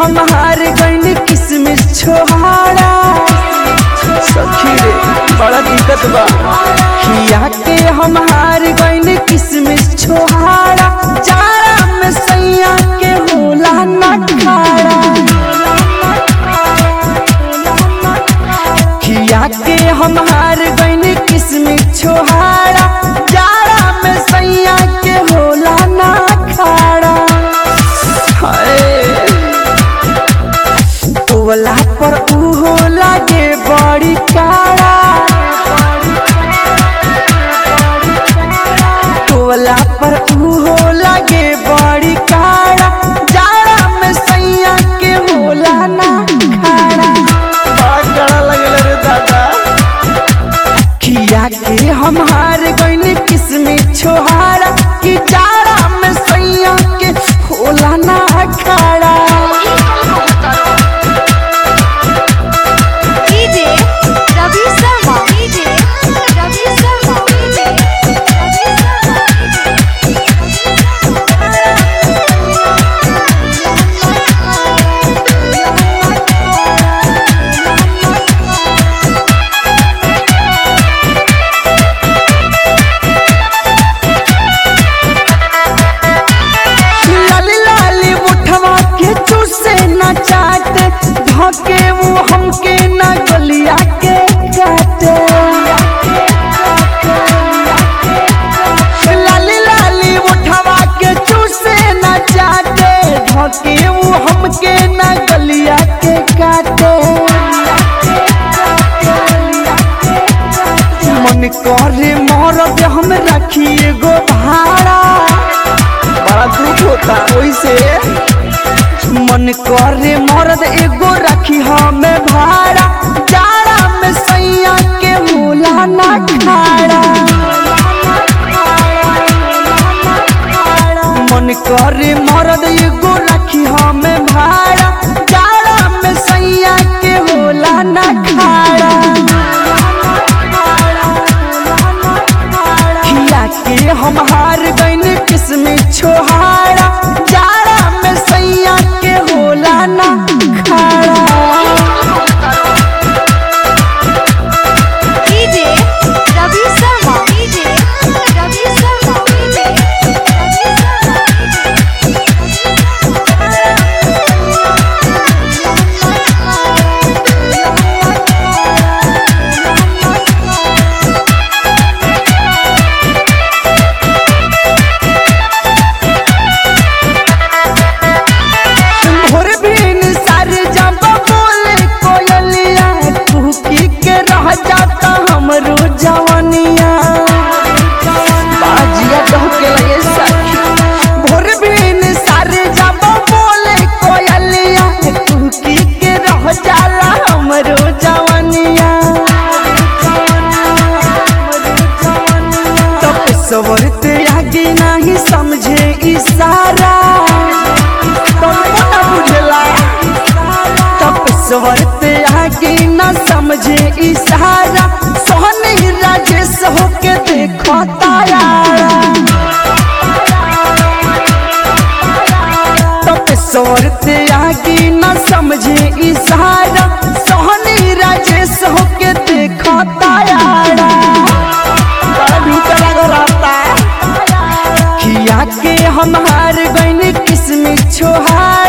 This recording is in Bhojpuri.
हम हार गईनी किसमिस छोहाड़ा सखी रे बड़ा दिक्कत बा खिया के हम हार गईनी किसमिस छोहाड़ा जाड़ा में सैया के होला ना खाड़ा खिया के हम हार गईनी किसमिस छोहाड़ा जाड़ा में सैया के होला ना खाड़ा हाय तोला पर उहो लागे बड़ी काड़ा तोला पर उहो लागे बड़ी काड़ा जाड़ा में सैया के होला ना खाड़ा बड़ा काड़ा लगल रे दादा खिया के हम हार गईनी किसमें छोहारा कि जाड़ा में सैया के होला ना खाड़ा DJ Ravi Sharma DJ Ravi Sharma DJ Ravi लाली लाली मुठवा के चूसे न चाटे धके वो हमके न गलिया के काटे लाली लाली मुठवा के चूसे न चाटे धके वो हमके न गलिया के काटे मन करे मरद हम रखी एगो भाड़ा बड़ा दुख होता ओइसे मन करे मरद एगो रखी हमें भाड़ा जाड़ा में सैया के होला ना खाड़ा मन करे मरद एगो रखी हमें भाड़ा जाड़ा में सैया के होला ना खाड़ा खिया के हम हार गईनी किसमें छोहाड़ा जाड़ा में सैया के होला ना खाड़ा DJ Ravi Sharma DJ Ravi Sharma DJ Ravi भोर बिन सर जब बोले कोयलिया कुकी के रह जाता हमरो जवनिया बाजिया कह के लगे सखी भोर बिन सर जब बोले कोयलिया कुकी के रह जाला हमरो जवनिया तब सवरते आगे नहीं समझे इशारा तुमको न बुझला तब स्वरते आगे न समझे इशारा सोहनी राजेश होके देखो तारा तब स्वरते आगे न समझे इशारा सोहनी राजेश होके देखो तारा बड़ा भीतर लगो रहता खिया के हम हार गईनी किसमें छोहारा